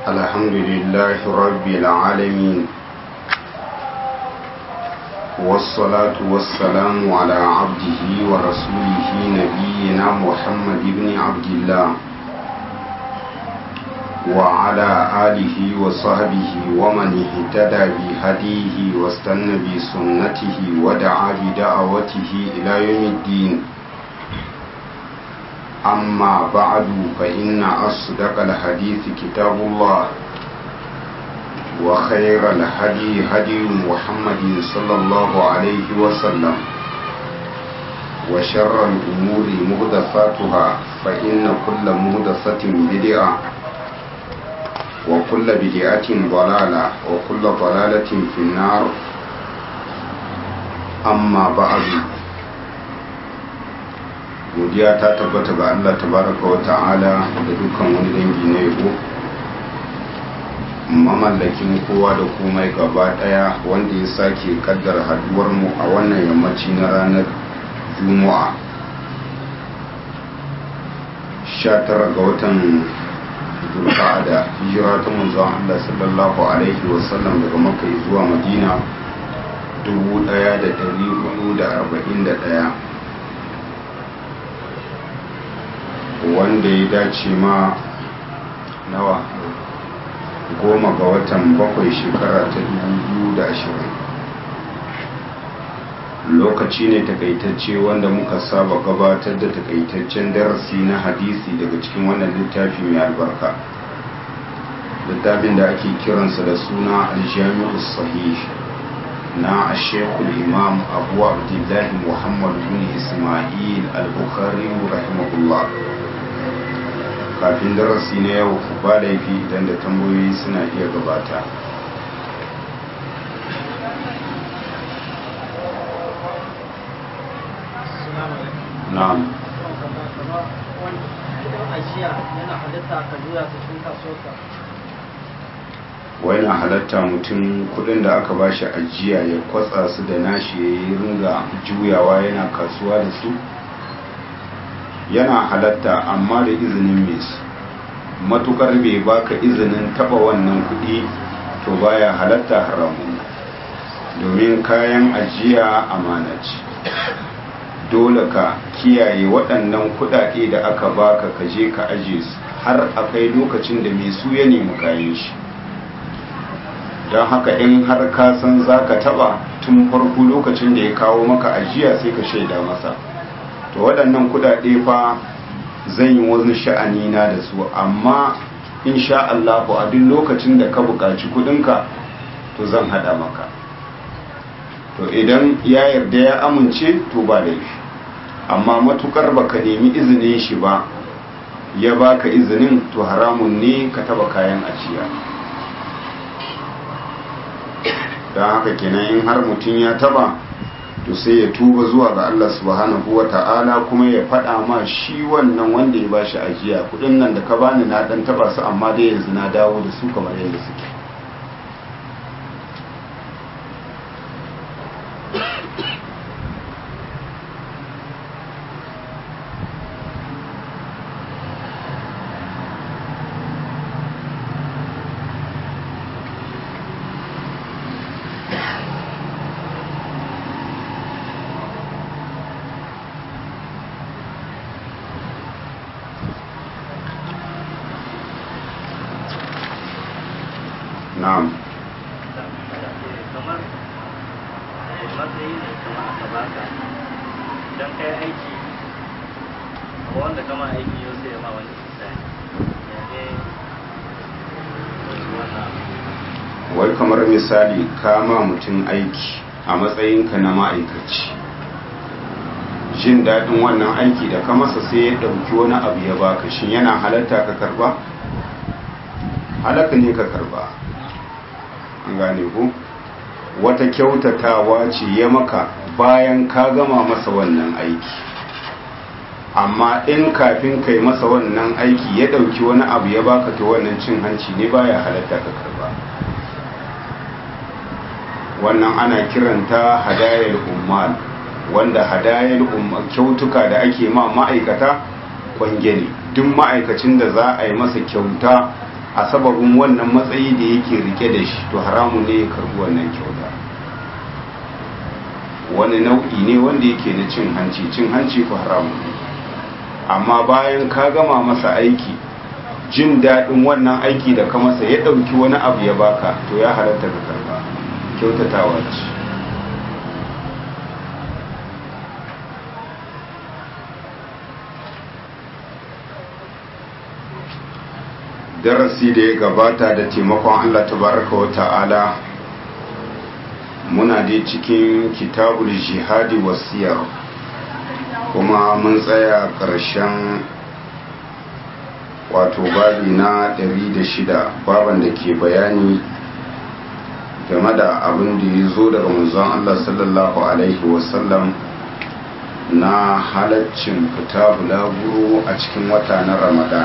الحمد لله رب العالمين والصلاة والسلام على عبده ورسوله نبينا محمد بن عبد الله وعلى آله وصحبه ومن اهتدى بهديه واستنى بسنته ودعا بدعوته إلى يوم الدين أما بعد فإن أصدق الحديث كتاب الله وخير الهدي هدي محمد صلى الله عليه وسلم وشر الأمور مهدفاتها فإن كل مهدفة بدعة وكل بدعة ضلالة وكل ضلالة في النار أما بعد godiya ta tabbata ga Allah tabaraka wa ta'ala da dukkan wani dangi na yabo mamallakin kowa da komai gaba daya wanda ya sake kaddar haduwar mu a wannan yammaci na ranar juma'a 19 ga watan zulqa'ada hijira ta manzon Allah sallallahu alaihi wa sallam daga makka zuwa madina 1441 wanda ya dace ma nawa goma ga watan bakwai shekara ta da ashirin. lokaci ne takaitacce wanda muka saba gabatar da takaitaccen darasi na hadisi daga cikin wannan littafi mai albarka littafin da ake kiransa da suna aljami'u sahih na ashekul imam abu abdullahi muhammad bin ismail al-bukhari rahimahullah kafin darasi na yau ba laifi idan da tambayoyi suna iya gabata na'am wai na halatta mutum kudin da aka bashi ajiya ya kwatsa su da nashi ya yi ringa juyawa yana kasuwa da su yana halatta amma da izinin mai su matukar bai baka izinin taba wannan kudi to baya halatta haramun domin kayan ajiya amana ce dole ka kiyaye waɗannan kudade da aka baka ka je ka aje su har akai lokacin da mai su ya nemi kayan shi don haka in har ka san za ka taba tun farko lokacin da ya kawo maka ajiya sai ka shaida masa to waɗannan kudade fa zan yi wani sha'ani na da su amma insha Allah a duk lokacin da ka buƙaci kudinka to zan hada maka to idan ya yarda ya amince to ba laifi amma matukar baka nemi izinin shi ba ya baka izinin to haramun ne ka taba kayan ajiya don haka kenan in har mutum ya taba to sai ya tuba zuwa ga Allah subhanahu wa ta'ala kuma ya faɗa ma shi wannan wanda ya bashi ajiya kudin nan da ka bani na dan taba su amma dai yanzu na dawo da su kamar yadda suke na'am kamar matsayi ne kuma aka baka don kai aiki wanda kama aiki yau sai ma wani misali ya ne wannan wai kamar misali kama mutum aiki a matsayinka na ma'aikaci jin daɗin wannan aiki da ka masa sai ya ɗauki wani abu ya baka shin yana halatta ka karba halaka ne ka karba an gane ku wata kyautatawa ce ya maka bayan ka gama masa wannan aiki amma in kafin kai masa wannan aiki ya ɗauki wani abu ya baka to wannan cin hanci ne baya halatta ka karba wannan ana kiranta hadayar ummal wanda hadayar kyautuka da ake ma ma'aikata kwange ne duk ma'aikacin da za a yi masa kyauta a sababin wannan matsayi da yake rike da shi to haramun ne ya karbi wannan kyauta wani nau'i ne wanda yake na cin hanci cin hanci ko haramun ne amma bayan ka gama masa aiki jin daɗin wannan aiki da ka masa ya ɗauki wani abu ya baka to ya halatta ka karba kyautatawa ce darasi da ya gabata da taimakon Allah tabaraka wa ta'ala muna dai cikin kitabul jihadi wasiyar kuma mun tsaya ƙarshen wato babi na 106 baban da ke bayani game da abin da ya zo daga manzon Allah sallallahu alaihi wasallam na halaccin fita bulaguro a cikin wata na ramadan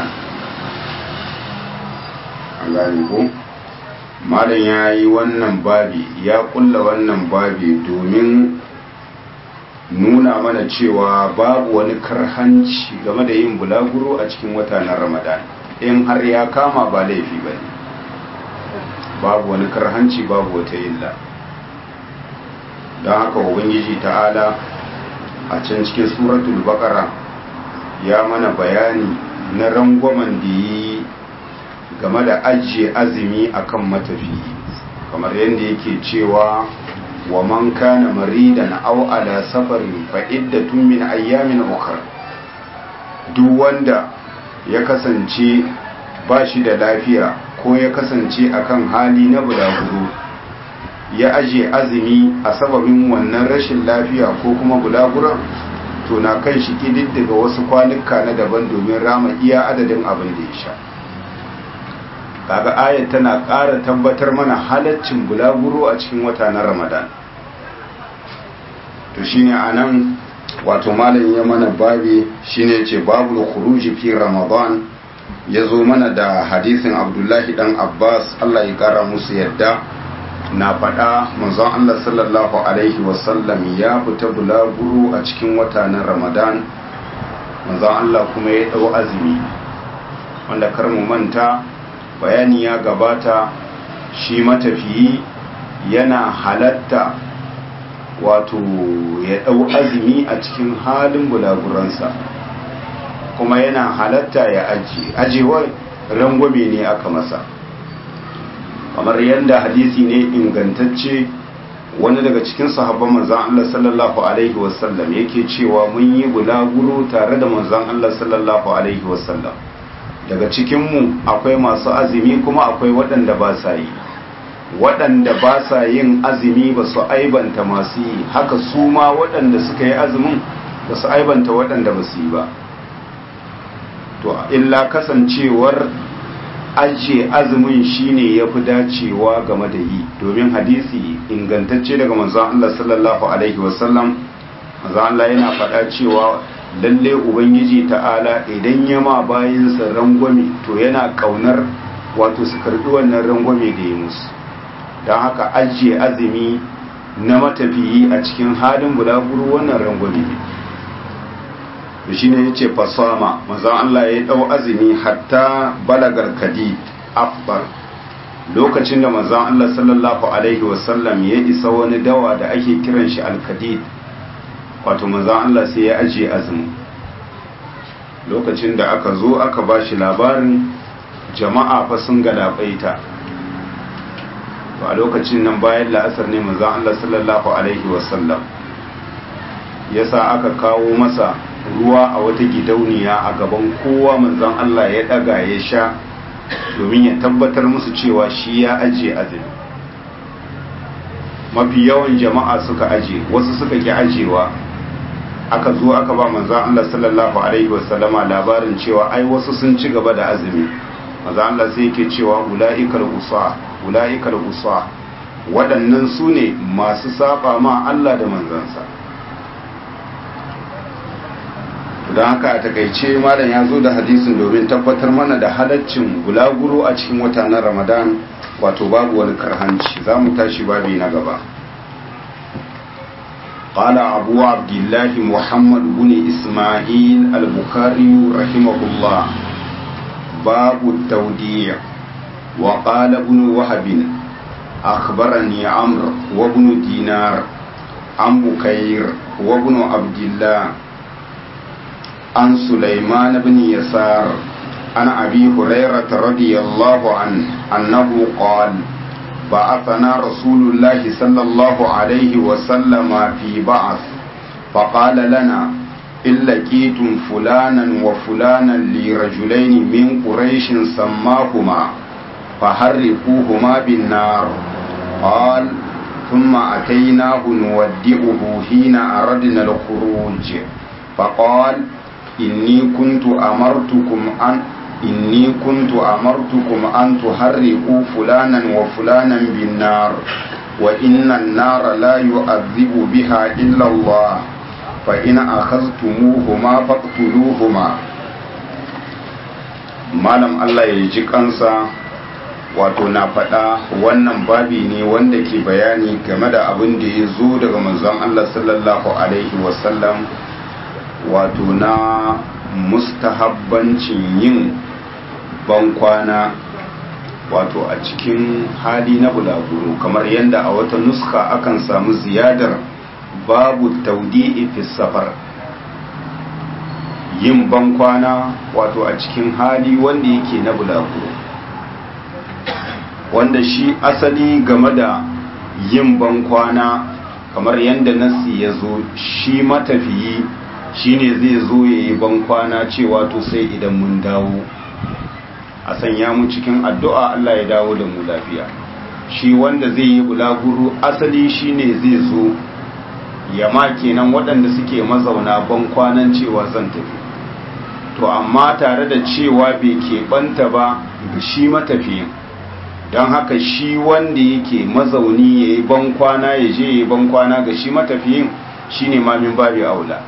an gane ko malam ya yi wannan babi ya kulla wannan babi domin nuna mana cewa babu wani karhanci game da yin bulaguro a cikin wata na ramadan in har ya kama ba laifi ba ne babu wani karhanci babu wata illa don haka ubangiji ta'ala a can cikin suratul baqara ya mana bayani na rangwamen da yi game da ajiye azumi akan matafi kamar yadda yake cewa wa man kana maridan aw ala safarin fa iddatun min ayyamin ukhra duk wanda ya kasance ba shi da lafiya ko ya kasance akan hali na bulaguro ya ajiye azumi a sababin wannan rashin lafiya ko kuma bulaguran to na kan shi ƙididdiga wasu kwanuka na daban domin rama iya adadin abin da ya sha kaga ayat tana ƙara tabbatar mana halaccin bulaguro a cikin wata na ramadan to shine anan wato malam ya mana babi shine ce babu khuruji fi ramadan ya zo mana da hadisin abdullahi dan abbas allah ya kara musu yadda na faɗa manzon allah sallallahu alaihi wasallam ya fita bulaguro a cikin wata na ramadan manzon allah kuma ya ɗau azumi wanda kar mu manta bayani ya gabata shi matafiyi yana halatta wato ya ɗau azumi a cikin halin bulaguransa kuma yana halatta ya aji ajewar rangwame ne aka masa kamar yadda hadisi ne ingantacce wani daga cikin sahabban manzan Allah sallallahu alaihi wasallam yake cewa mun yi bulaguro tare da manzan Allah sallallahu alaihi wasallam daga cikinmu akwai masu azumi kuma akwai waɗanda ba sa yi waɗanda ba sa yin azumi ba su aibanta masu yi haka su ma waɗanda suka yi azumin ba su aibanta waɗanda ba su yi ba to illa kasancewar ajiye azumin shine ya fi dacewa game da yi domin hadisi ingantacce daga manzon Allah sallallahu alaihi wasallam manzon Allah yana faɗa cewa lalle ubangiji ta'ala idan ya ma bayansa rangwame to yana ƙaunar wato su karɓi wannan rangwame da ya musu don haka ajiye azumi na matafiyi a cikin halin bulaguro wannan rangwame ne da shi ne ya ce fasama mazan Allah ya ɗau azumi hatta balagar kadi afbar lokacin da mazan Allah sallallahu Alaihi wasallam ya isa wani dawa da ake kiran shi alkadid wato mazan Allah sai ya ajiye azumi lokacin da aka zo aka ba shi labarin jama'a fa sun galabaita a lokacin nan bayan la'asar ne mazan Allah sallallahu Alaihi wasallam ya sa aka kawo masa ruwa a wata gidauniya a gaban kowa manzon Allah ya daga ya sha domin ya tabbatar musu cewa shi ya ajiye azumi mafi yawan jama'a suka aje wasu suka ki ajewa aka zo aka ba manzon Allah sallallahu alaihi wasallama labarin cewa ai wasu sun ci gaba da azumi manzon Allah sai yake cewa ulaikal usa ulaikal usa waɗannan su ne masu saba ma Allah da manzansa don haka a takaice malam ya zo da hadisin domin tabbatar mana da halaccin gulaguro a cikin wata na ramadan wato babu wani karhanci za mu tashi babi na gaba قال أبو عبد الله محمد بن إسماعيل البخاري رحمه الله باب التوديع وقال ابن وهب أخبرني عمرو وابن دينار عن بكير وابن عبد الله عن سليمان بن يسار عن أبي هريرة رضي الله عنه أنه قال بعثنا رسول الله صلى الله عليه وسلم في بعث فقال لنا إن لقيتم فلانا وفلانا لرجلين من قريش سماهما فحرقوهما بالنار قال ثم أتيناه نودئه حين أردنا الخروج فقال إني كنت أمرتكم أن إني كنت أمرتكم أن تحرقوا فلانا وفلانا بالنار وإن النار لا يؤذب بها إلا الله فإن أخذتموهما فاقتلوهما malam Allah ya ji kansa wato na faɗa wannan babi ne wanda ke bayani game da abin da ya zo daga manzon Allah sallallahu alaihi wasallam wato na mustahabbancin yin bankwana wato a cikin hali na bulaguro kamar yadda a wata nuska akan samu ziyadar babu taudi'i fi safar yin bankwana wato a cikin hali wanda yake na bulaguro wanda shi asali game da yin bankwana kamar yadda nasi ya zo shi matafiyi shine zai zo ya yi bankwana cewa to sai idan mun dawo a sanya mu cikin addu'a Allah ya dawo da mu lafiya shi wanda zai yi bulaguro asali shine zai zo ya ma kenan waɗanda suke mazauna bankwanan cewa zan tafi to amma tare da cewa bai keɓanta ba ga shi matafiyin don haka shi wanda yake mazauni ya yi bankwana ya je ya yi bankwana ga shi matafiyin shi ne mamin babi aula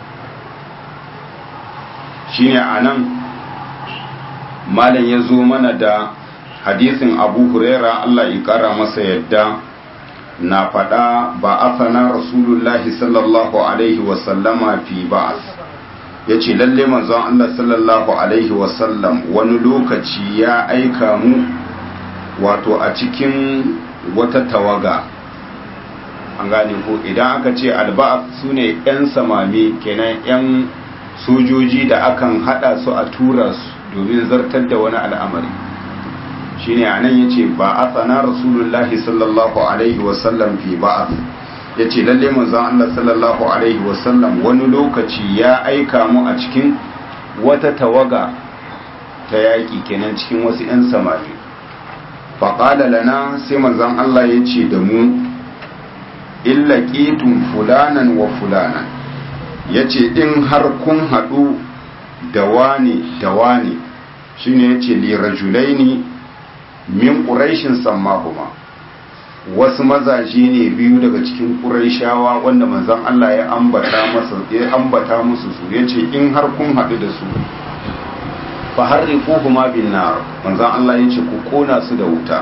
shi ne a nan malam ya zo mana da hadisin abu huraira allah ya kara masa yadda na faɗa ba afana rasulullahi sallallahu alaihi wasallama fi ba'as ya ce lalle manzon allah sallallahu alaihi wasallam wani lokaci ya aika mu wato a cikin wata tawaga an gane ko idan aka ce alba'af su ne 'yan samami kenan 'yan sojoji da akan hada su a tura su domin zartar da wani al'amari shine anan yace ba athana rasulullahi sallallahu alaihi wasallam fi ba'ath yace lalle manzon Allah sallallahu alaihi wasallam wani lokaci ya aika mu a cikin wata tawaga ta yaki kenan cikin wasu 'yan samari faƙala lana sai manzon Allah ya ce da mu illa ƙitun fulanan wa fulanan ya ce in har kun haɗu da wane da wane shi ne ya ce lirajulaini min ƙuraishin sammahuma wasu mazaje ne biyu daga cikin ƙuraishawa wanda manzon Allah ya ambata musu su ya ce in har kun haɗu da su fa harriquhuma bin nar manzon Allah yace ku kona su da wuta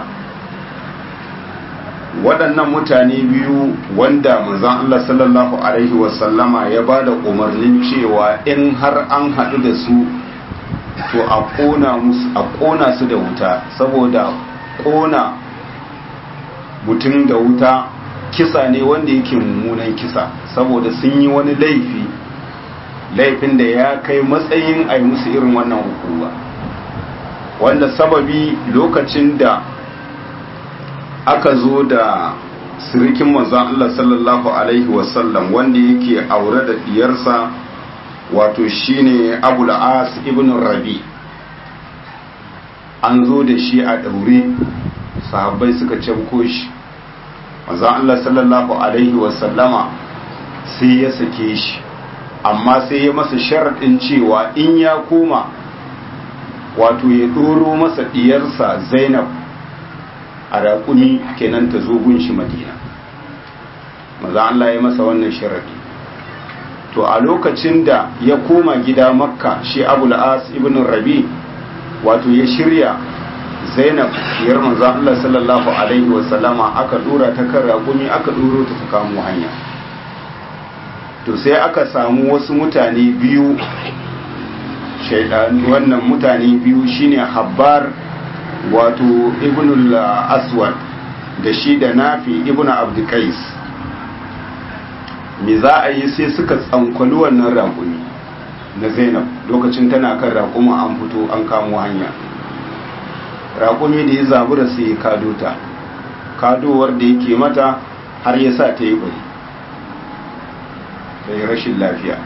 waɗannan mutane biyu wanda manzon Allah sallallahu alaihi wasallama ya bada umarnin cewa in har an haɗu da su to a kona musu a kona su da wuta saboda kona mutum da wuta kisa ne wanda yake mummunan kisa saboda sun yi wani laifi laifin da ya kai matsayin a yi musu irin wannan hukuma wanda sababi lokacin da aka zo da sirikin manzon Allah sallallahu alaihi wasallam wanda yake aure da diyarsa wato shine abul as ibn rabi an zo da shi a daure sahabbai suka canko shi manzon Allah sallallahu alaihi wasallama sai ya sake shi amma sai ya masa sharaɗin cewa in ya koma wato ya ɗoro masa ɗiyarsa zainab a raƙumi kenan ta zo gunshi madina maza Allah ya masa wannan sharaɗi to a lokacin da ya koma gida makka shi abul as ibn rabi wato ya shirya zainab diyar manzan Allah sallallahu alaihi wasallama aka ɗora ta kan raƙumi aka ɗoro ta ta kamo hanya to sai aka samu wasu mutane biyu shaidan wannan mutane biyu shine habbar wato ibn aswad da shi da nafi ibn abdukais me za a yi sai suka tsankwali wannan raƙumi na zainab lokacin tana kan raƙuma an fito an kamo hanya raƙumi da ya zabura sai ya kado ta kadowar da yake mata har ya sa ta yi bari ta yi rashin lafiya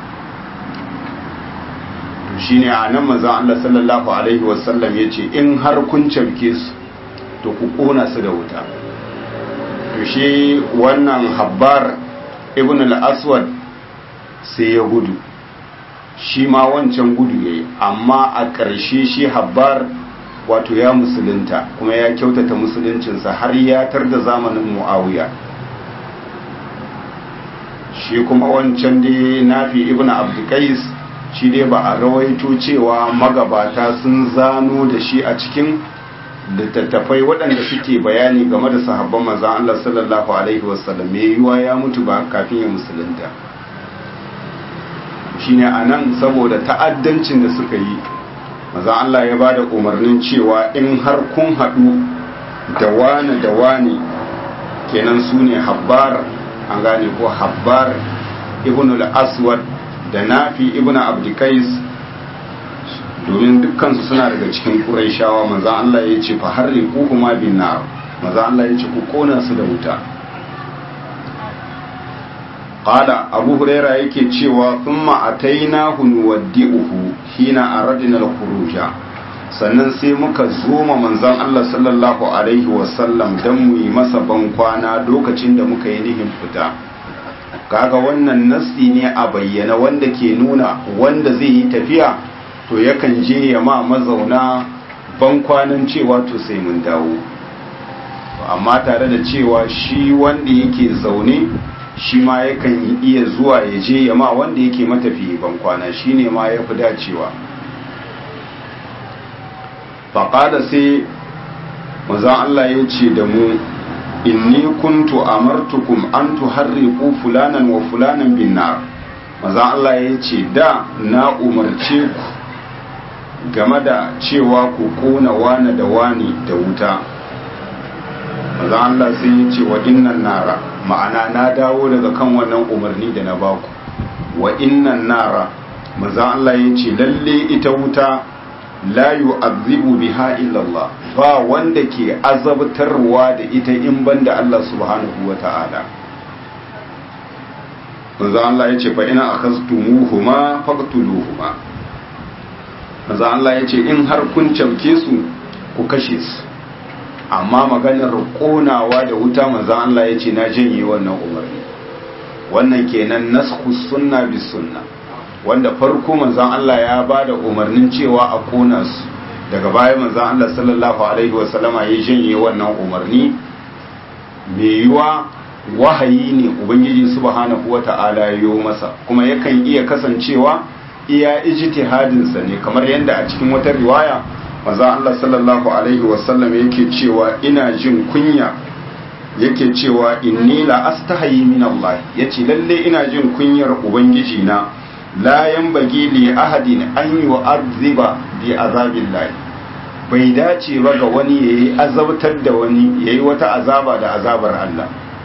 to shi ne a nan mazan Allah sallallahu Alaihi wasallam ya ce in har kun camke su to ku ƙona su da wuta to shi wannan habbar ibn al-aswad sai ya gudu shi ma wancan gudu ya yi amma a ƙarshe shi habbar wato ya musulunta kuma ya kyautata musuluncinsa har ya tar da zamanin mu'awiya shi kuma wancan dai nafi ibn abdukais shi dai ba a rawaito cewa magabata sun zano da shi a cikin littattafai waɗanda suke bayani game da sahabban manzan Allah sallallahu alaihi wasallam mai yiwa ya mutu ba kafin ya musulunta shine anan saboda ta'addancin da suka yi maza Allah ya bada umarnin cewa in har kun haɗu da wani da wani kenan su ne habbar an gane ko habbar ibn al-aswad da nafi ibn abdikais domin dukkansu suna daga cikin ƙuraishawa maza Allah ya ce fa harri kuma bin nar maza Allah ya ce ku kona su da wuta qala abu huraira yake cewa thumma atainahu nuwaddi'uhu hina aradna al-khuruja sannan sai muka zo ma manzon Allah sallallahu alaihi wasallam dan mu yi masa bankwana lokacin da muka yi nihin fita kaga wannan nasi ne a bayyana wanda ke nuna wanda zai yi tafiya to yakan je ya ma mazauna bankwanan cewa to sai mun dawo amma tare da cewa shi wanda yake zaune shi ma yakan iya zuwa ya je ya ma wanda yake matafiye bankwana shi ne ma ya fi dacewa faƙada sai mazan Allah ya ce da mu inni kuntu amartukum an tuharriqu fulanan wa fulanan bin nar mazan Allah ya ce da na umarce ku game da cewa ku kona wane da wani da wuta mazan Allah sai ya ce wa innan nara ma'ana na dawo daga kan wannan umarni da na baku wa innan nara maza Allah ya ce lalle ita wuta la yu'adhibu biha illa Allah ba wanda ke azabtarwa da ita in banda Allah subhanahu wa ta'ala maza Allah ya ce fa ina akhaztumuhuma faqtuluhuma maza Allah ya ce in har kun camke su ku kashe su amma maganar konawa da wuta manzan Allah ya ce na janye wannan umarni wannan kenan nasku sunna bis sunna wanda farko manzan Allah ya ba da umarnin cewa a kona su daga baya manzan Allah sallallahu alaihi wasallama ya janye wannan umarni mai yiwa wahayi ne ubangiji subhanahu wata'ala ya yi masa kuma yakan iya kasancewa iya ijtihadinsa ne kamar yadda a cikin wata riwaya maza Allah sallallahu Alaihi wasallam yake cewa ina jin kunya yake cewa inni la astahayi min Allah yace lalle ina jin kunyar ubangiji na la yanbaghi li ahadin an yu'azziba bi azabillahi bai dace ba ga wani yayi azabtar da wani yayi wata azaba da azabar Allah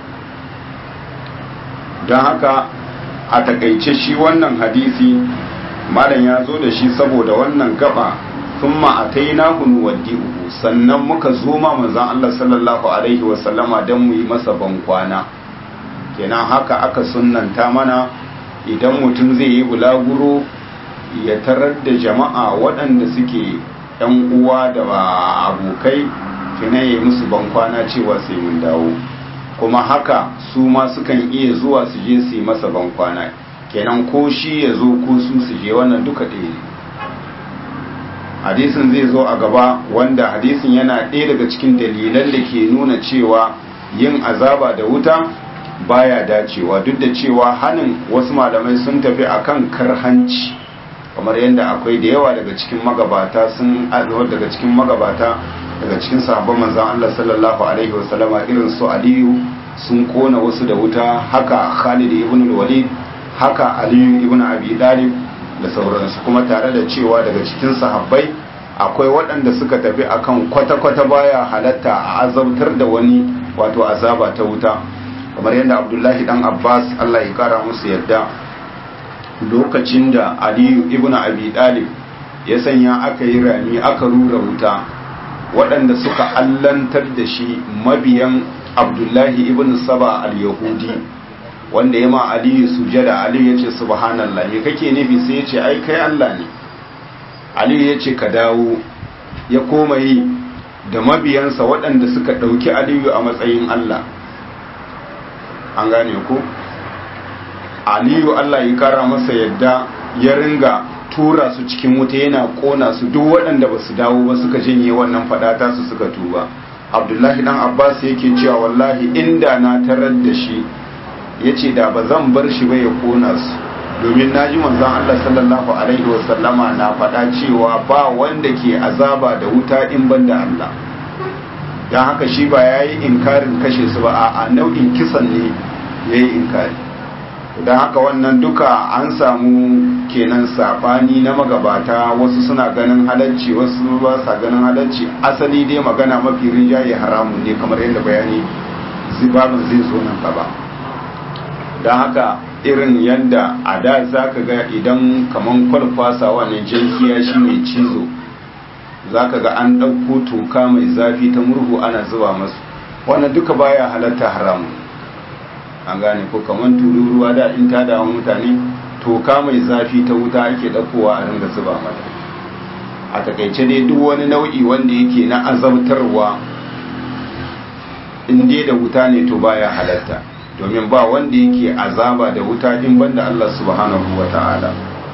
don haka a takaice shi wannan hadisi malam ya zo da shi saboda wannan gaba thumma atainahu nuwaddi'uhu sannan muka zo ma manzon Allah sallallahu alaihi wa sallama dan mu yi masa bankwana kenan haka aka sunnanta mana idan mutum zai yi bulaguro ya tarar da jama'a waɗanda suke ‘yan uwa da abokai kina yi musu bankwana cewa sai mun dawo kuma haka su ma sukan iya zuwa su je su yi masa bankwana kenan ko shi ya zo ko su su je wannan duka ɗaya ne hadisin zai zo a gaba wanda hadisin yana ɗaya daga cikin dalilan da ke nuna cewa yin azaba da wuta baya dacewa duk da cewa hanin wasu malamai sun tafi akan karhanci kamar yadda akwai da yawa daga cikin magabata sun daga cikin magabata daga cikin sahabban manzon Allah sallallahu alaihi wasallama irin su Aliyu sun kona wasu da wuta haka Khalid ibn al-Walid haka Aliyu ibn Abi Talib da sauransu kuma tare da cewa daga cikin sahabbai akwai waɗanda suka tafi akan kwata-kwata baya halatta a azabtar da wani wato azaba ta wuta kamar yadda abdullahi dan abbas allah ya kara musu yadda lokacin da aliyu ibn abi dalib ya sanya aka yi rami aka rura wuta waɗanda suka allantar da shi mabiyan abdullahi ibn saba al-yahudi wanda ya ma aliyu sujada aliyu ya ce subhanallah me kake nufi sai ya ce ai kai allah ne aliyu ya ce ka dawo ya koma yi da mabiyansa waɗanda suka ɗauki aliyu a matsayin allah an gane ku aliyu allah ya kara masa yadda ya ringa tura su cikin wuta yana kona su duk waɗanda ba su dawo ba suka janye wannan fadata su suka tuba abdullahi dan abbas yake cewa wallahi inda na tarar da shi ya ce da ba zan bar shi ba ya kona su domin na ji manzon allah sallallahu alaihi wasallama na faɗa cewa ba wanda ke azaba da wuta in ban da allah don haka shi ba ya yi inkarin kashe su ba a nau'in kisan ne ya yi inkari don haka wannan duka an samu kenan sabani na magabata wasu suna ganin halarci wasu ba sa ganin halarci asali dai magana mafi rinjaye haramun ne kamar yadda bayani zibabin zai zo nan gaba don haka irin yadda a da za ka ga idan kaman kwalfasa wannan jankiya shi mai cizo za ka ga an ɗauko toka mai zafi ta murhu ana zuba masu wannan duka baya halatta haramun an gane ko kamar tururuwa da in ta dawo mutane toka mai zafi ta wuta ake ɗaukowa a ringa zuba mata a takaice dai duk wani nau'i wanda yake na azabtarwa in dai da wuta ne to baya halatta domin ba wanda yake azaba da wuta in banda Allah subhanahu wa ta'ala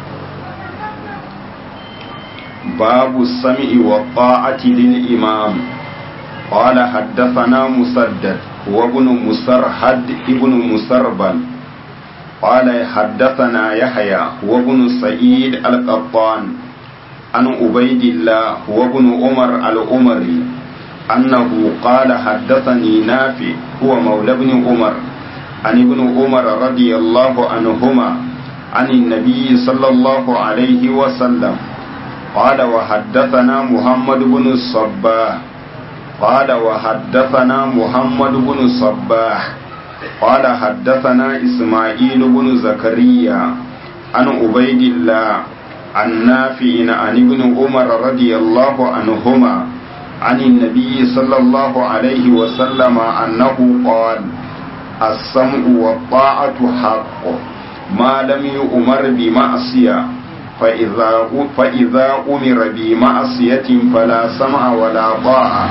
babu sam'i wa ta'ati lil imam qala haddathana musaddad وابن مسرحد ابن مسربل قال حدثنا يحيى وابن سعيد القطان عن عبيد الله وابن عمر الأمري أنه قال حدثني نافع هو مولى ابن عمر عن ابن عمر رضي الله عنهما عن النبي صلى الله عليه وسلم قال وحدثنا محمد بن الصباح قال وحدثنا محمد بن صباح قال حدثنا إسماعيل بن زكريا عن عبيد الله عن نافع عن ابن عمر رضي الله عنهما عن النبي صلى الله عليه وسلم أنه قال السمع والطاعة حق ما لم يؤمر بمعصية فإذا, فإذا أمر بمعصية فلا سمع ولا طاعة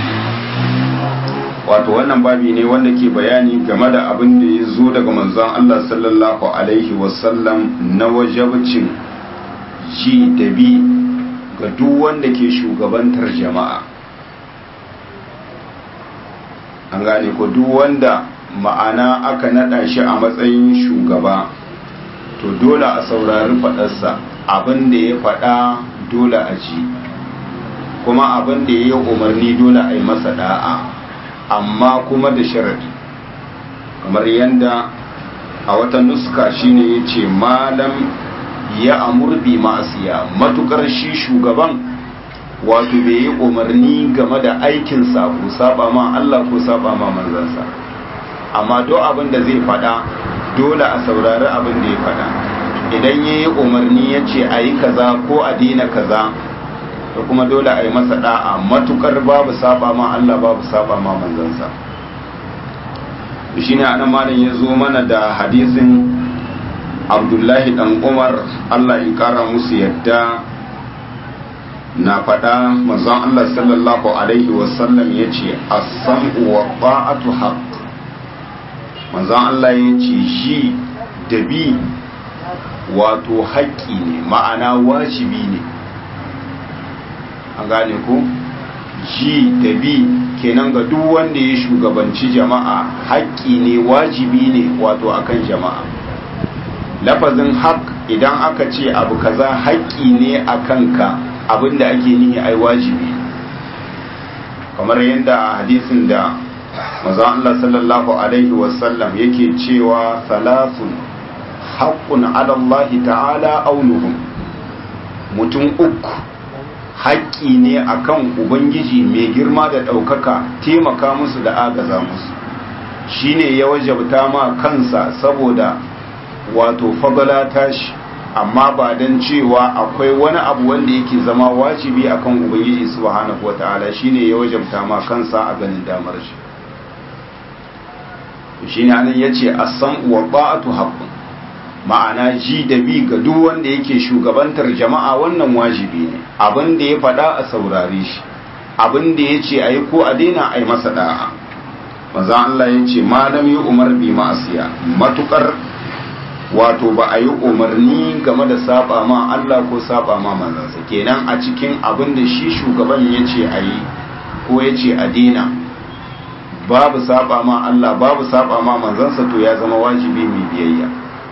wato wannan babi ne wanda ke bayani game da abin da ya zo daga manzon Allah sallallahu alaihi wasallam na wajabcin ji da bi ga duk wanda ke shugabantar jama'a an gane ko duk wanda ma'ana aka nada shi a matsayin shugaba to dole a saurari faɗarsa abin da ya faɗa dole a ji kuma abin da ya yi umarni dole a yi masa da'a amma kuma da sharadi kamar yadda a wata nuska shine ya ce malam ya amurbi ma'asiya matukar shi shugaban wato bai yi umarni game da aikinsa ko saba ma Allah ko saba ma manzansa amma duk abin da zai faɗa dole a saurari abin da ya faɗa idan ya yi umarni ya ce a yi kaza ko a dina kaza da kuma dole a yi masa da'a matukar babu saba ma Allah babu saba ma manzansa shi ne anan malam ya zo mana da hadisin abdullahi dan umar Allah ya kara musu yadda na faɗa manzon Allah sallallahu alaihi wasallam ya ce as-sam'u wa ta'atu haqq manzon Allah ya ce shi da bi wato haƙƙi ne ma'ana wajibi ne an gane ku ji da bi kenan ga duk wanda ya shugabanci jama'a haƙƙi ne wajibi ne wato akan jama'a lafazin haƙ idan aka ce abu kaza haƙƙi ne a kanka abinda ake nihi ai wajibi kamar yadda hadisin da maza Allah sallallahu alaihi wasallam yake cewa salasun haƙƙun ala Allah ta'ala aunuhum mutum uku haƙƙi ne akan ubangiji mai girma da ɗaukaka taimaka musu da agaza musu shine ya wajabta ma kansa saboda wato fagala tashi amma ba don cewa akwai wani abu wanda yake zama wajibi akan ubangiji subhanahu wata'ala shine ya wajabta ma kansa a ganin damar shi shine anan yace as-sam'u wa ta'atu haqqun ma'ana ji da bi ga duk wanda yake shugabantar jama'a wannan wajibi ne abin da ya faɗa a saurare shi abin da ya ce a yi ko a daina a yi masa da'a maza Allah ya ce malam yi umar bi ma'asiya matukar wato ba a yi umarni game da saba ma Allah ko saba ma manzansa kenan a cikin abin da shi shugaban ya ce a yi ko ya ce a daina babu saba ma Allah babu saba ma manzansa to ya zama wajibi mai biyayya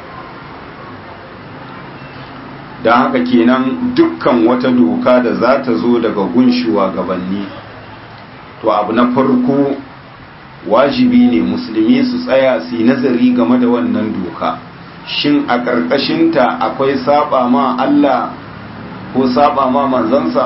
don haka kenan dukkan wata doka da za ta zo daga gunshuwa gabanni to abu na farko wajibi ne musulmi su tsaya su yi nazari game da wannan doka shin a ƙarƙashinta akwai saba ma Allah ko saba ma manzansa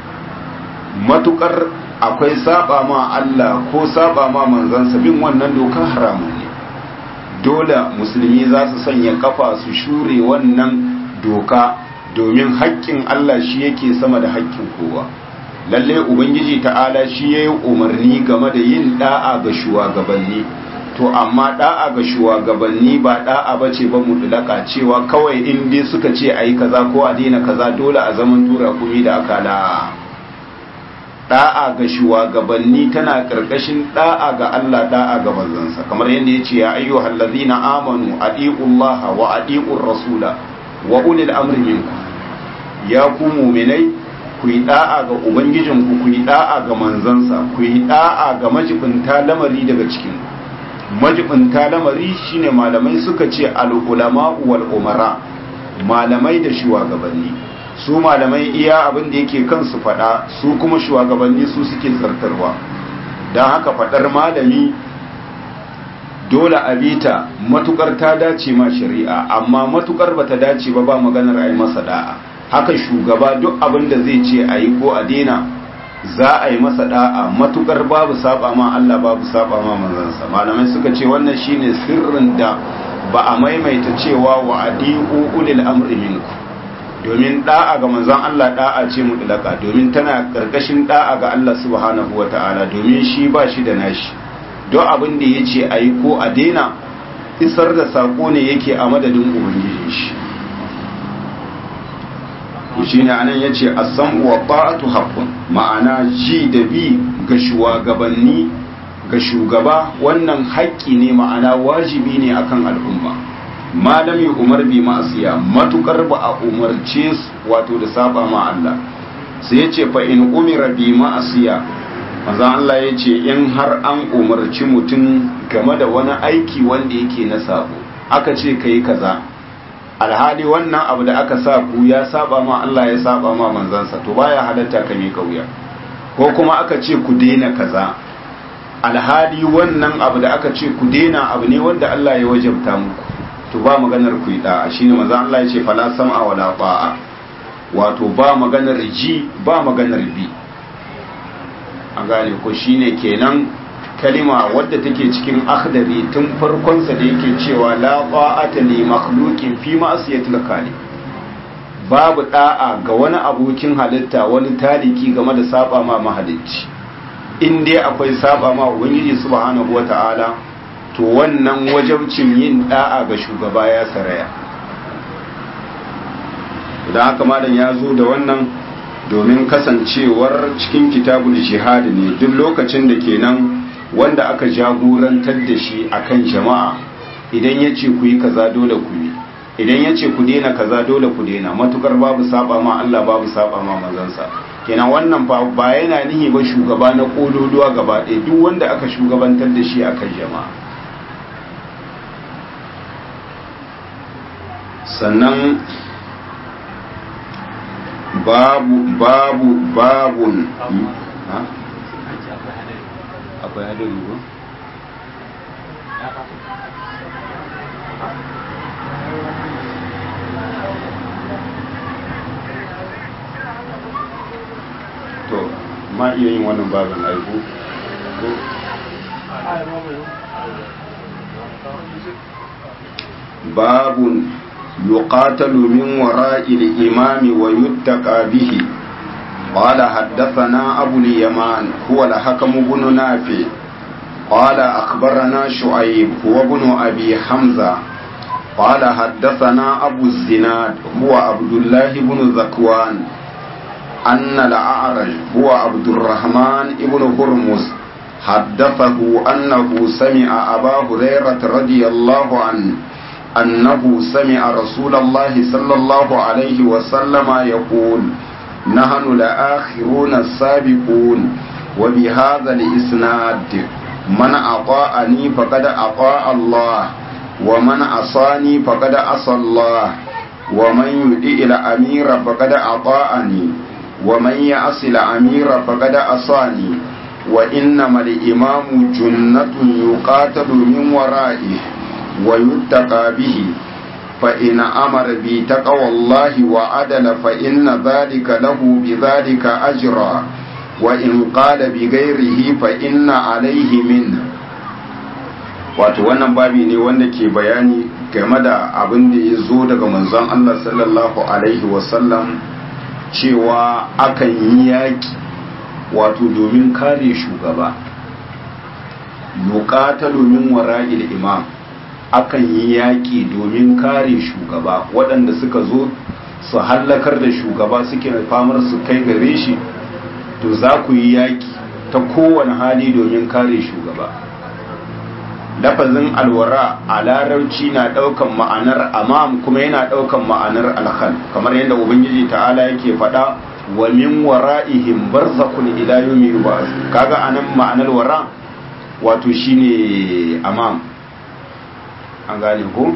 matukar akwai saba ma Allah ko saba ma manzansa bin wannan doka haramun ne dole musulmi za su sanya kafa su shure wannan doka domin haƙƙin Allah shi yake sama da haƙƙin kowa lalle ubangiji ta'ala shi ya yi umarni game da yin da'a ga shugabanni to amma da'a ga shugabanni ba da'a ba ce ba mutulaka cewa kawai in dai suka ce a yi kaza ko a daina kaza dole a zaman tura kumi da akala da'a ga shugabanni tana karkashin da'a ga Allah da'a ga manzansa kamar yadda ya ce ya ayyuhal ladzina amanu atiullaha wa atiur rasula wa ulil amri minkum ya ku mu'minai ku yi da'a ga ubangijinku ku yi da'a ga manzansa ku yi da'a ga majibinta lamari daga cikin majibinta lamari shine malamai suka ce al-ulama wal umara malamai da shugabanni su malamai iya abin da yake kansu fada su kuma shugabanni su suke zartarwa don haka fadar malami dole a bita matukar ta dace ma shari'a amma matukar bata dace ba ba maganar a yi masa da'a haka shugaba duk abin da zai ce a yi ko a daina za a yi masa da'a matukar babu saba ma Allah babu saba ma manzansa malamai suka ce wannan shine sirrin da ba a maimaita cewa wa adi'u ulil amri minku domin da'a ga manzon Allah da'a ce mutlaka domin tana karkashin da'a ga Allah subhanahu wata'ala domin shi ba shi da nashi duk abin da yace a yi ko a daina isar da sako ne yake a madadin ubangiji shi shi ne anan ya ce asam wa ta'atu haqqun ma'ana ji da bi ga shugabanni ga shugaba wannan haƙƙi ne ma'ana wajibi ne akan al'umma malami umar bi ma'asiya matukar ba a umarce su wato da saba ma Allah sai ya ce fa in umira bi ma'asiya maza Allah ya ce in har an umarci mutum game da wani aiki wanda yake na sabo aka ce kai kaza alhali wannan abu da aka sa ku ya saba ma Allah ya saba ma manzansa to baya halatta ka mika wuya ko kuma aka ce ku daina kaza alhali wannan abu da aka ce ku daina abu ne wanda Allah ya wajabta muku to ba maganar ku yi da'a shine manzo Allah ya ce fala sam'a wala ba'a wato ba maganar ji ba maganar bi an gane ko shine kenan kalima wadda take cikin akhdari tun farkonsa da yake cewa la ta'ata li makhluqin fi ma'siyatil khaliq babu da'a ga wani abokin halitta wani taliki game da saba ma mahalicci in dai akwai saba ma ubangiji subhanahu wata'ala to wannan wajabcin yin da'a ga shugaba ya saraya idan haka malam ya zo da wannan domin kasancewar cikin kitabul jihad ne duk lokacin da kenan wanda aka jagorantar da shi akan jama'a idan ya ce ku yi kaza dole ku yi idan ya ce ku daina kaza dole ku daina matukar babu saba ma Allah babu saba ma manzansa kenan wannan ba yana nihi ba shugaba na kololuwa gaba ɗaya duk wanda aka shugabantar da shi akan jama'a sannan babu babu babun akwai hadari ko? ma iya yin wannan babin aiku babun يقاتل من وراء الإمام ويتقى به قال حدثنا أبو اليمان هو الحكم بن نافع قال أخبرنا شعيب هو ابن أبي حمزة قال حدثنا أبو الزناد هو عبد الله بن ذكوان أن الأعرج هو عبد الرحمن بن هرمز حدثه أنه سمع أبا هريرة رضي الله عنه أنه سمع رسول الله صلى الله عليه وسلم يقول نحن لآخرون السابقون وبهذا الإسناد من أطاعني فقد أطاع الله ومن عصاني فقد عصى الله ومن يطيع الأمير فقد أطاعني ومن يعص الأمير فقد عصاني وإنما الإمام جنة يقاتل من ورائه ويتقى به فإن أمر بتقوى الله وعدل فإن ذلك له بذلك أجرا وإن قال بغيره فإن عليه منه wato wannan babi ne wanda ke bayani game da abin da ya zo daga manzon Allah sallallahu alaihi wasallam cewa akan yi yaƙi wato domin kare shugaba yuqatalu min wara'il imam akan yi yaƙi domin kare shugaba waɗanda suka zo su hallakar da shugaba suke famar su kai gare shi to za ku yi yaƙi ta kowane hali domin kare shugaba lafazin alwara a larabci na ɗaukan ma'anar amam kuma yana ɗaukan ma'anar alkhal kamar yadda ubangiji ta'ala yake faɗa wa min wara'ihim barzakun ila yawmi yub'ath kaga anan ma'anar wara wato shine amam an gane ko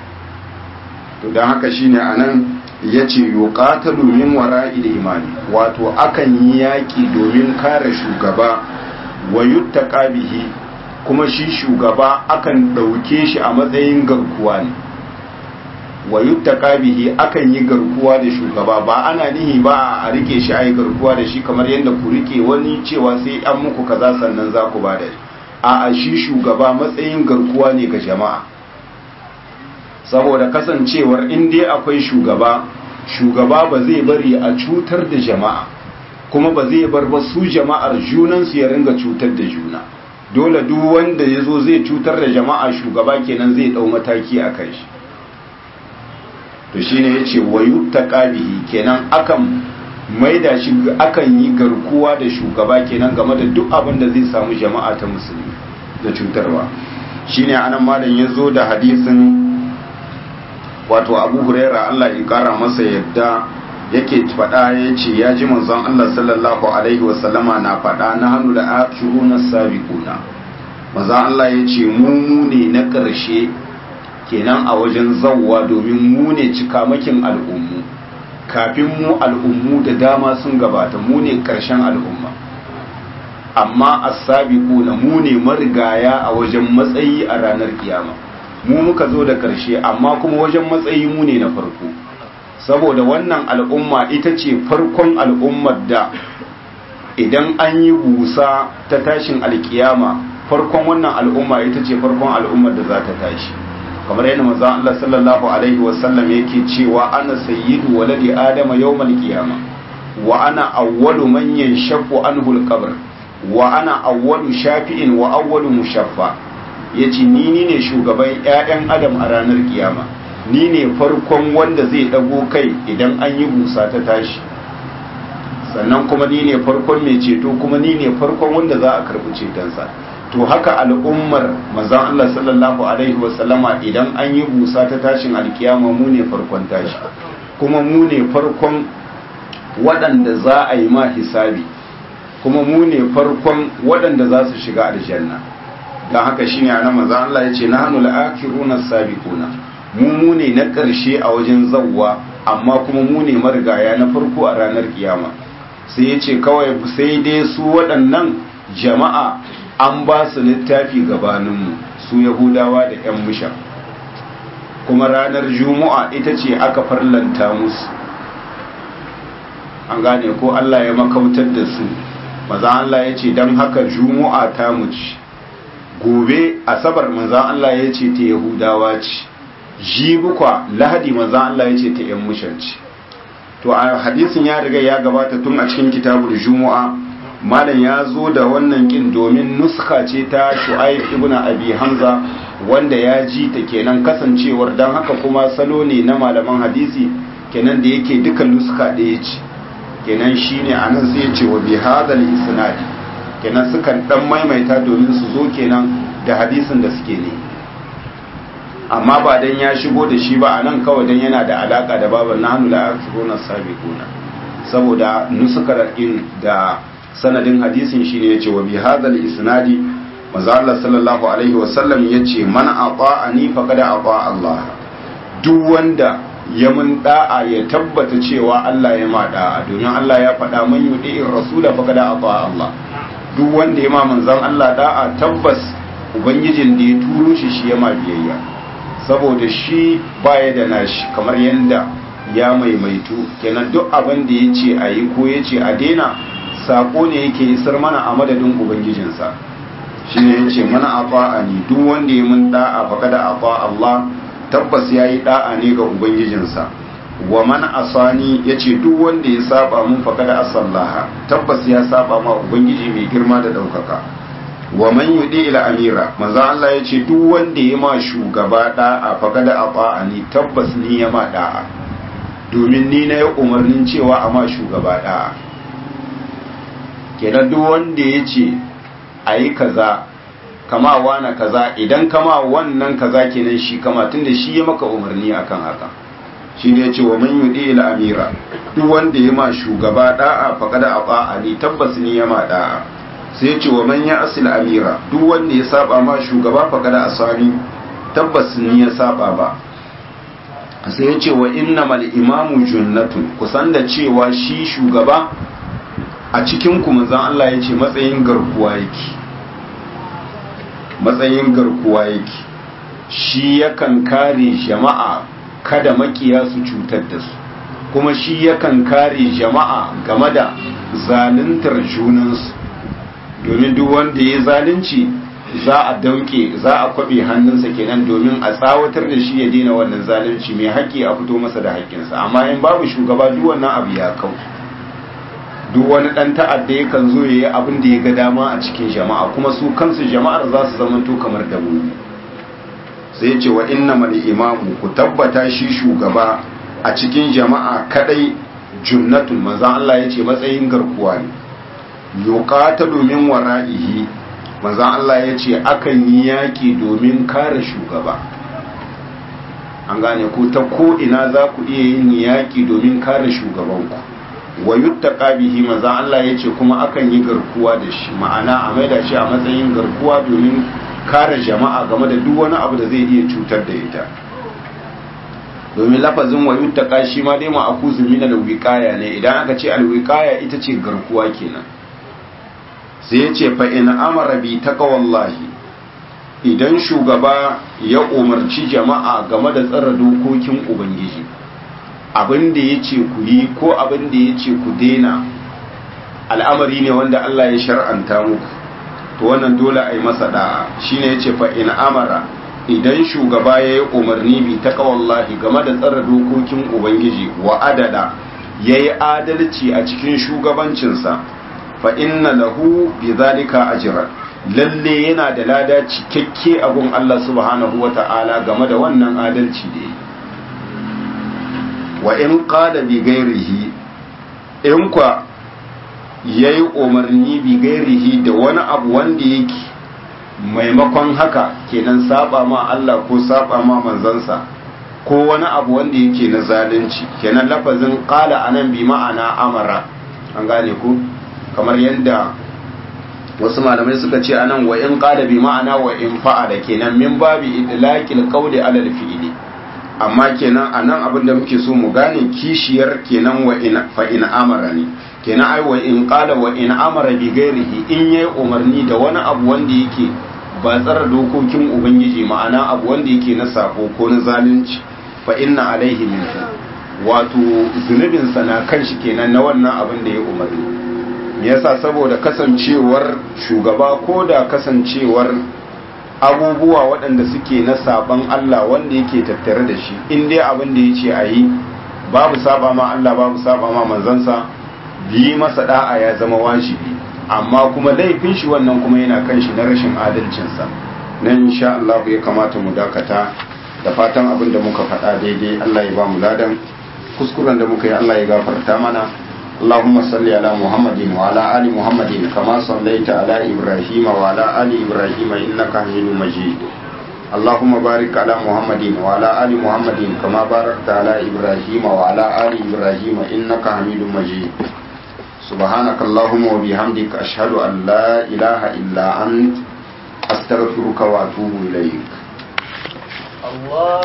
to don haka shine anan yace yuqatalu min wara'il imani wato akan yi yaki domin kare shugaba wa yuttaqa bihi kuma shi shugaba akan dauke shi a matsayin garkuwa ne wa yuttaqa bihi akan yi garkuwa da shugaba ba ana nihi ba a rike shi ai garkuwa da shi kamar yadda ku rike wani cewa sai an muku kaza sannan za ku ba da a a shi shugaba matsayin garkuwa ne ga jama'a saboda kasancewar in dai akwai shugaba shugaba ba zai bari a cutar da jama'a kuma ba zai bar ba su jama'ar junansu ya ringa cutar da juna dole duk wanda ya zo zai cutar da jama'a shugaba kenan zai dau mataki a kai shi to shine ya ce wayu ta ƙabihi kenan akan maida shi akan yi garkuwa da shugaba kenan game da duk abin da zai samu jama'a ta musulmi da cutarwa shine anan malam ya zo da hadisin wato abu huraira Allah ya kara masa yadda yake faɗa ya ce ya ji manzon Allah sallallahu alaihi wasallama na faɗa na hannu da akiruna sabiquna manzon Allah ya ce mu ne na ƙarshe kenan a wajen zawwa domin mu ne cikamakin al'ummu kafin mu al'ummu da dama sun gabata mu ne ƙarshen al'umma amma as-sabiquna mu ne marigaya a wajen matsayi a ranar kiyama mu muka zo da ƙarshe amma kuma wajen matsayi mu ne na farko saboda wannan al'umma ita ce farkon al'ummar da idan an yi busa ta tashin alkiyama farkon wannan al'umma ita ce farkon al'ummar da za ta tashi kamar yadda manzon Allah sallallahu alaihi wasallam yake cewa ana sayyidu waladi adama yawmal qiyama wa ana awwalu man yanshaqqu anhu al-qabr wa ana awwalu shafi'in wa awwalu mushaffa ya ce ni ni ne shugaban 'ya'yan adam a ranar kiyama ni ne farkon wanda zai ɗago kai idan an yi busa ta tashi sannan kuma ni ne farkon mai ceto kuma ni ne farkon wanda za a karɓi cetonsa to haka al'ummar mazan Allah sallallahu alaihi wasallama idan an yi busa ta tashin alkiyama mu ne farkon tashi kuma mu ne farkon waɗanda za a yi ma hisabi kuma mu ne farkon waɗanda za su shiga aljanna don haka shine a nan maza Allah ya ce na hannu la'akiruna sabiquna mu mu ne na ƙarshe a wajen zawwa amma kuma mu ne marigaya na farko a ranar kiyama sai ya ce kawai sai dai su waɗannan jama'a an ba su littafi gabaninmu su yahudawa da 'yan musha kuma ranar juma'a ita ce aka farlanta musu an gane ko Allah ya makautar da su maza Allah ya ce don haka juma'a ta muci gobe asabar maza Allah ya ce ta yahudawa ce jibukwa lahadi maza Allah ya ce ta yan mushanci to a hadisin ya riga ya gabata tun a cikin kitabul juma'a malam ya zo da wannan kin domin nuska ce ta shu'aib ibn abi hamza wanda ya ji ta kenan kasancewar dan haka kuma salo ne na malaman hadisi kenan da yake duka nuska ɗaya ce kenan shine anan sai ya ce wa bi hadal isnad kenan sukan dan maimaita domin su zo kenan da hadisin da suke ne amma ba dan ya shigo da shi ba anan kawai dan yana da alaka da baban nahnu la asruna sabiquna saboda nusukar in da sanadin hadisin shi ne yace wa bi hadal isnadi manzo Allah sallallahu alaihi wasallam yace man ata'ani faqad ata Allah duk wanda ya mun da'a ya tabbata cewa Allah ya ma da'a domin Allah ya faɗa man yudi'ir rasula faqad ata Allah duk wanda ya ma manzon Allah da'a tabbas ubangijin da ya turo shi shi ya ma biyayya saboda shi baya da nashi kamar yanda ya maimaitu kenan duk abin da ya ce a yi ko ya ce a daina sako ne yake isar mana a madadin ubangijinsa shi ne ya ce mana a ni duk wanda ya mun da'a faka da afa Allah tabbas ya yi da'a ne ga ubangijinsa wa man asani ya ce duk wanda ya saba mun faka da asallaha tabbas ya saba ma ubangiji mai girma da ɗaukaka wa man yudi ila amira manzo Allah ya ce duk wanda ya ma shugaba da'a faka da afa ni tabbas ni ya ma da'a domin ni na yi umarnin cewa a ma shugaba da'a kenan duk wanda ya ce a yi kaza kama wana kaza idan kama wannan kaza kenan shi kama tunda shi ya maka umarni akan haka shi ne ce wa man yudi ila amira duk wanda ya ma shugaba da'a faqad aqa ni tabbas ni ya ma da'a sai ya ce wa man ya asil amira duk wanda ya saba ma shugaba faqad asani tabbas ni ya saba ba sai ya ce wa innamal imamu junnatun kusan da cewa shi shugaba a cikin ku manzon Allah ya ce matsayin garkuwa yake matsayin garkuwa yake shi yakan kare jama'a kada makiya su cutar da su kuma shi yakan kare jama'a game da zaluntar junansu domin duk wanda ya zalunci za a dauke za a kwabe hannunsa kenan domin a tsawatar da shi ya daina wannan zalunci mai haƙƙi a fito masa da haƙƙinsa amma in babu shugaba duk wannan abu ya kau duk wani ɗan ta'adda yakan zo ya yi abin da ya ga dama a cikin jama'a kuma su kansu jama'ar za su zamanto kamar dabbobi sai ce wa inna mal imamu ku tabbata shi shugaba a cikin jama'a kadai junnatun manzon Allah ya ce matsayin garkuwa ne yuqata domin wara'ihi manzon Allah ya ce akan yi yaki domin kare shugaba an gane ku ta ko ina za ku iya yin yaki domin kare shugabanku wa yuttaqa bihi manzon Allah ya ce kuma akan yi garkuwa da shi ma'ana a maida shi a matsayin garkuwa domin kare jama'a game da duk wani abu da zai iya cutar da ita domin lafazin wa yuttaqa shi ma dai ma'akuzu min al-wiqaya ne idan aka ce al-wiqaya ita ce garkuwa kenan sai ya ce fa in amara bi taqwallahi idan shugaba ya umarci jama'a game da tsara dokokin ubangiji abin da ya ce ku yi ko abin da ya ce ku daina al'amari ne wanda Allah ya shar'anta muku to wannan dole a yi masa da'a shine ya ce fa in amara idan shugaba ya yi umarni bi ta kawallahi game da tsara dokokin ubangiji wa adada ya yi adalci a cikin shugabancinsa fa inna lahu bi zalika ajran lalle yana da lada cikakke a gun Allah subhanahu wa ta'ala game da wannan adalci da yi wa in qala bi ghairihi in kwa yayi umarni bi ghairihi da wani abu wanda yake maimakon haka kenan saba ma Allah ko saba ma manzansa ko wani abu wanda yake na zalunci kenan lafazin qala anan bi ma'ana amara an gane ku kamar yadda wasu malamai suka ce anan wa in qala bi ma'ana wa in fa'ala kenan min babi idlaqil qawli ala al-fi'li amma kenan anan abin da muke so mu gane kishiyar kenan wa in fa in amara ne kenan ai wa in qala wa in amara bi ghairihi in yayi umarni da wani abu wanda yake ba tsara dokokin ubangiji ma'ana abu wanda yake na sako ko na zalunci fa inna alaihi min wato zunubin sa na kan shi kenan na wannan abin da ya umarni me yasa saboda kasancewar shugaba ko da kasancewar abubuwa waɗanda suke na saban Allah wanda yake tattare da shi in dai abin da ya ce a yi babu saba ma Allah babu saba ma manzansa yi masa da'a ya zama wajibi amma kuma laifin shi wannan kuma yana kan shi na rashin adalcinsa nan insha Allah ya kamata mu dakata da fatan abin da muka faɗa daidai Allah ya ba mu ladan kuskuren da muka yi Allah ya gafarta mana اللهم صل على محمد وعلى آل محمد كما صليت على إبراهيم وعلى آل إبراهيم إنك حميد مجيد اللهم بارك على محمد وعلى آل محمد كما باركت على إبراهيم وعلى آل إبراهيم إنك حميد مجيد سبحانك اللهم وبحمدك أشهد أن لا إله إلا أنت أستغفرك وأتوب إليك الله